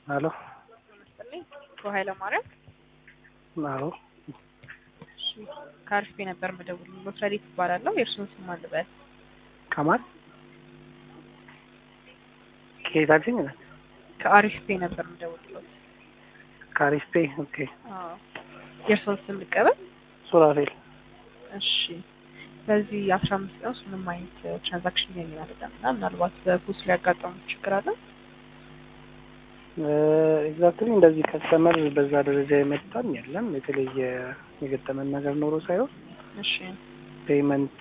አሎ ይመስልኝ ኃይለ ማርያም አዎ እሺ ከአርፌ ነበር መደውል ሎትረዲት ይባላለሁ የእርሱን ስም አልበል ከማን ከየት አልሽኝ? ከአሪፍ ፔ ነበር መደውልሎት ከአሪፍ ፔ ኦኬ። አዎ የእርሱን ስም ልቀበል ሱራፌል እሺ በዚህ አስራ አምስት ቀን ውስጥ ምንም አይነት ትራንዛክሽን ያገኝ አይደለም እና ምናልባት በፖስ ሊያጋጠሙ ችግር አለ ኤግዛክትሊ እንደዚህ ከስተመር በዛ ደረጃ የመጣም የለም። የተለየ የገጠመን ነገር ኖሮ ሳይሆን እሺ ፔመንት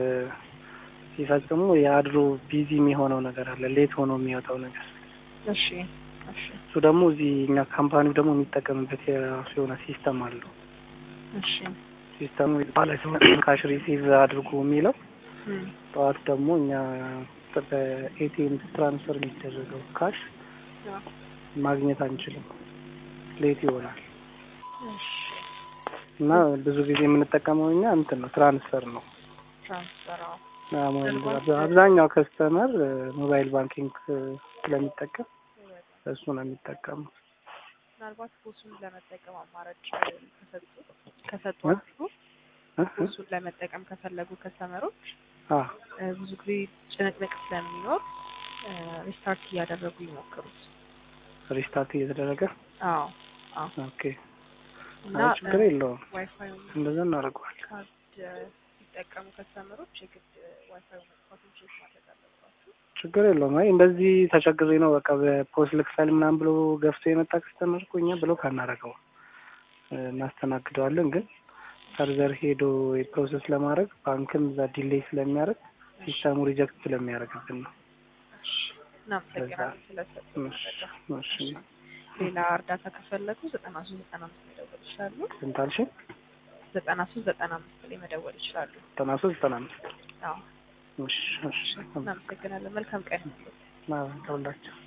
ሲፈጽሙ የአድሮ ቢዚ የሚሆነው ነገር አለ፣ ሌት ሆኖ የሚወጣው ነገር። እሺ እሺ እሱ ደግሞ እዚህ እኛ ካምፓኒው ደግሞ የሚጠቀምበት የራሱ የሆነ ሲስተም አለው። እሺ ሲስተሙ ካሽ ሪሲቭ አድርጉ የሚለው እም፣ ጠዋት ደግሞ እኛ በኤቲኤም ትራንስፈር የሚደረገው ካሽ አዎ፣ ማግኘት አንችልም፣ ሌት ይሆናል እሺ እና ብዙ ጊዜ የምንጠቀመው እኛ እንትን ነው ትራንስፈር ነው። ትራንስፈር አዎ አብዛኛው ከስተመር ሞባይል ባንኪንግ ስለሚጠቀም እሱ ነው የሚጠቀመው። ምናልባት ፖሱን ለመጠቀም አማራጭ ከሰጡ ከሰጧችሁ እ? ፖሱን ለመጠቀም ከፈለጉ ከስተመሮች አ እ፣ ብዙ ጊዜ ጭንቅንቅ ስለሚኖር ሪስታርት እያደረጉ ይሞክሩት። ሪስታርት እየተደረገ አዎ አዎ ኦኬ፣ እና አይ ችግር የለውም ዋይፋይ እንደዛ እናደርገዋለን። ካርድ ሲጠቀሙ ከስተመሮች የግድ ዋይፋይ መጥፋቱን ቼክ ማድረግ አለባችሁ። ችግር የለውም። አይ እንደዚህ ተቸግሬ ነው በቃ በፖስት ልክፈል ምናምን ብሎ ገፍቶ የመጣ ከስተመር እኮ እኛ ብሎ ካናረገው እናስተናግደዋለን። ግን ፈርዘር ሄዶ የፕሮሰስ ለማድረግ ባንክም እዛ ዲሌይ ስለሚያደርግ ሲስተሙ ሪጀክት ስለሚያደርግብን ነው። እናመሰግናለን ስለሰጡን እሺ፣ መረጃ። እሺ። ሌላ እርዳታ ከፈለጉ ዘጠና ሶስት ዘጠና አምስት መደወል ይችላሉ። ስንት አልሽኝ? ዘጠና ሶስት ዘጠና አምስት ላይ መደወል ይችላሉ። ዘጠና ሶስት ዘጠና አምስት አዎ እሺ፣ እሺ። እናመሰግናለን። መልካም ቀን። ለሁላችሁ